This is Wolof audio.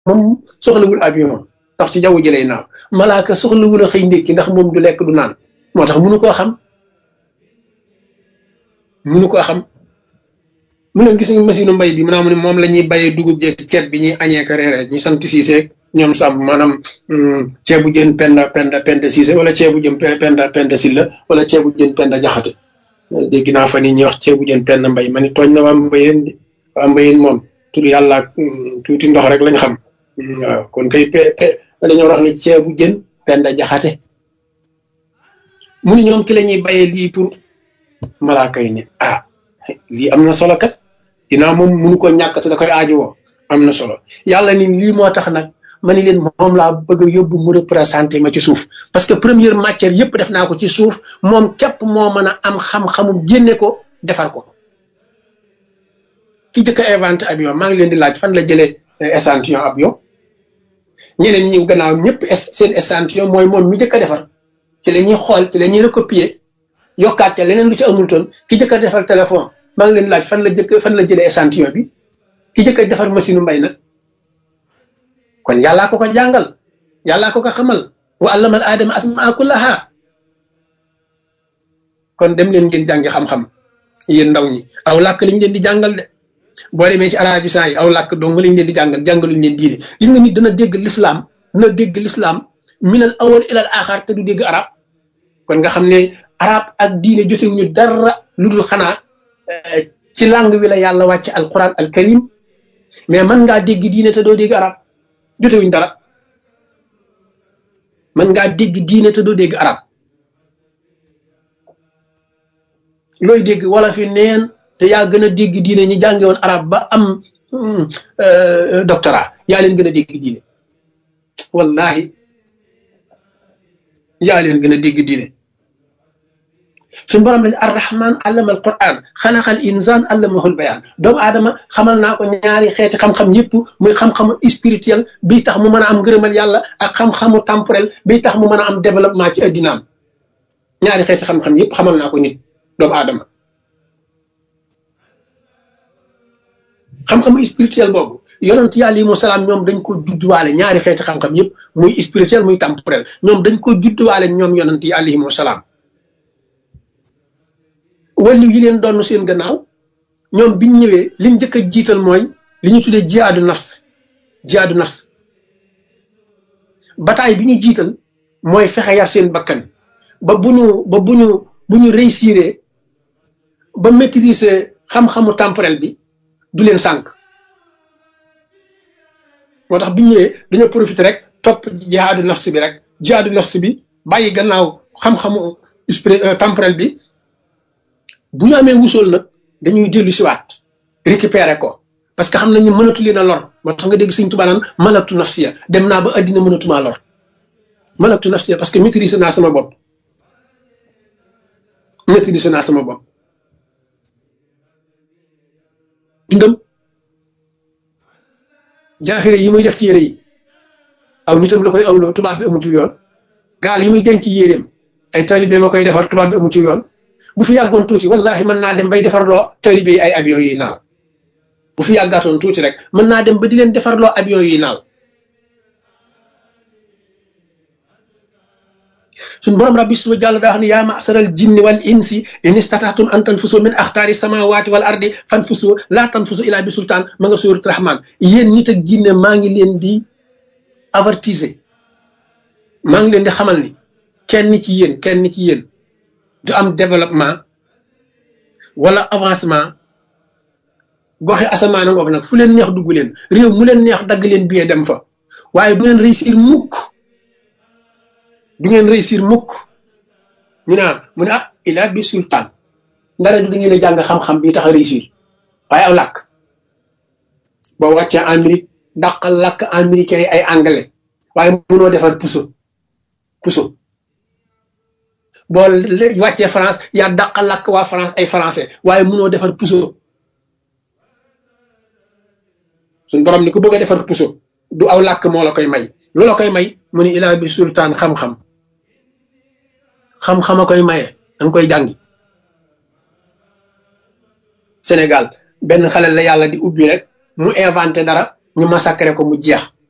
moom soxlawul avion ndax ci jaww ji lay naaw malaaka soxlawul a xëy ndékki ndax moom du lekk du naan moo tax munu koo xam munu koo xam mu leen gis nga machine mbay bi maanaam moom la ñuy bayee dugub jeeg ceeb bi ñuy añee ko reeree ñi sant Siise ñoom sàmm maanaam ceebu jën penda penda penda Siise wala ceebu jën penda penda Silla wala ceebu jën penda Jaxate dégg naa fa ni ñuy wax ceebu jën penda mbay ma ni tooñ na waa mbayeen di waa mbayeen moom tur yàlla ak tuuti ndox rek lañ xam waaw kon kay pe pe dañoo wax ni ceebu jën penda Jaxate mu ni ñoom ci la ñuy bayee lii pour malaaka yi ne ah lii am na solo kat dinaa moom munu ko ñàkk te da koy aajowoo am na solo yàlla ni lii moo tax nag ma ni leen moom laa bëgg a yóbbu mu représenté ma ci suuf parce que première matière yëpp def naa ko ci suuf moom képp moo mën a am xam-xamum génne ko defar ko ki jëkk a inventé avion maa ngi leen di laaj fan la jëlee échantillon avion ñeneen ñi ñëw gannaaw ñëpp seen échantillon mooy moom mi jëkk a defar ci la ñuy xool ci la ñuy recopier yokkaat ca leneen lu ci amul toon ki jëkk a defar téléphone maa ngi leen laaj fan la jëkk fan la jëlee échantillon bi ki jëkk a defar machine mbay nag kon yàllaa ko ko jàngal yàllaa ko ko xamal wa allamal aadama asmaa kullaha kon dem leen ngeen jàngi xam-xam yéen ndaw ñi aw làkk lañ leen di jàngal de boo demee ci arabisant yi aw làkk dong lañ leen di jàngal jàngaluñ leen diine gis nga nit dana dégg lislaam dana dégg lislaam minal awal ilal axar te du dégg arab kon nga xam ne arab ak diine jotewuñu dara lu dul xanaa ci langue wi la yàlla wàcc alquran al karim mais mën ngaa dégg diine te doo dégg arab jotewuñ dara mën ngaa dégg diine te doo dégg arab looy dégg wala fi neen te yaa gën a dégg diine ñi jànge woon arab ba am doctorat yaa leen gën a dégg diine wallahi yaa leen gën a dégg diine suñu borom lañ arrahman allama al quran xalaqal insan allamahul bayan doomu aadama xamal naa ko ñaari xeeti xam-xam yëpp muy xam-xamu spirituel bi tax mu mën a am ngërëmal yàlla ak xam-xamu temporel bi tax mu mën a am développement ci addinaam ñaari xeeti xam-xam yëpp xamal naa ko nit doomu aadama xam-xamu spirituel boobu yonent yàlla yi mu salaam ñoom dañ ko judduwaale ñaari xeeti xam-xam yëpp muy spirituel muy temporel ñoom dañ ko judduwaale ñoom yonent yi alayhimu salaam wàllu yi leen doon seen gannaaw ñoom biñ ñëwee liñ njëkk a jiital mooy li ñu tuddee jihaadu nafs jihaadu nafs bataay bi ñu jiital mooy fexe yar seen bakkan ba bu ñu ba bu ñu bu ñu réussir ba maîtriser xam-xamu temporel bi du leen sànq moo tax biñ ñëwee dañoo profité rek topp jihaadu nafs bi rek jihaadu nafs bi bàyyi gannaaw xam-xamu temporel bi bu ñu amee wusool nag dañuy dellu siwaat récupérer ko parce que xam nañu mënatu leen a lor moo tax nga dégg Sëñ Tuubaa naan malaktu nafsiya dem naa ba addina mënatumaa lor malaktu nafsiya parce que maîtriser naa sama bopp maîtriser naa sama bopp dundam jaaxire yi muy def ci yére yi aw nitam la koy awloo tubaab bi amutul yoon gaal yi muy denc yéreem ay talibé ma koy defar tubaab bi amutul yoon bu fi yàggoon tuuti wallahi mën naa dem bay defarloo talibé yi ay avion yi naaw bu fi yàggaatoon tuuti rek mën naa dem ba di leen defarloo avion yi naaw suñ borom rabbi suba jàll daa xam ne yaa masaral jinni wal insi in istataatum an tanfusu min axtaari samawati wal ardi fanfusu laa tanfusu ilaa bi sultaan ma nga suurat rahman yéen nit ak jinne maa ngi leen di avertiser maa ngi leen di xamal ni kenn ci yéen kenn ci yéen du am développement wala avancement goxe asamaan ngoog nag fu leen neex dugg leen réew mu leen neex dagg leen billet dem fa waaye du ngeen réussir mukk du ngeen réussir mukk ñu naan mu ne ah ila bi sultaan ndara du da ngeen a jàng xam-xam bi tax a réussir waaye aw làkk boo wàccee Amérique dàqal làkk américain yi ay anglais waaye mënoo defar puso puso boo wàccee France yaa dàqal làkk waa France ay français waaye mënoo defar puso suñ borom ni ku bëgg a defar puso du aw làkk moo la koy may lu la koy may mu ni ilaa bi sultaan xam-xam xam-xam a koy maye danga koy jàngi Sénégal benn xale la yàlla di ubbi rek mu inventé dara ñu massacré ko mu jeex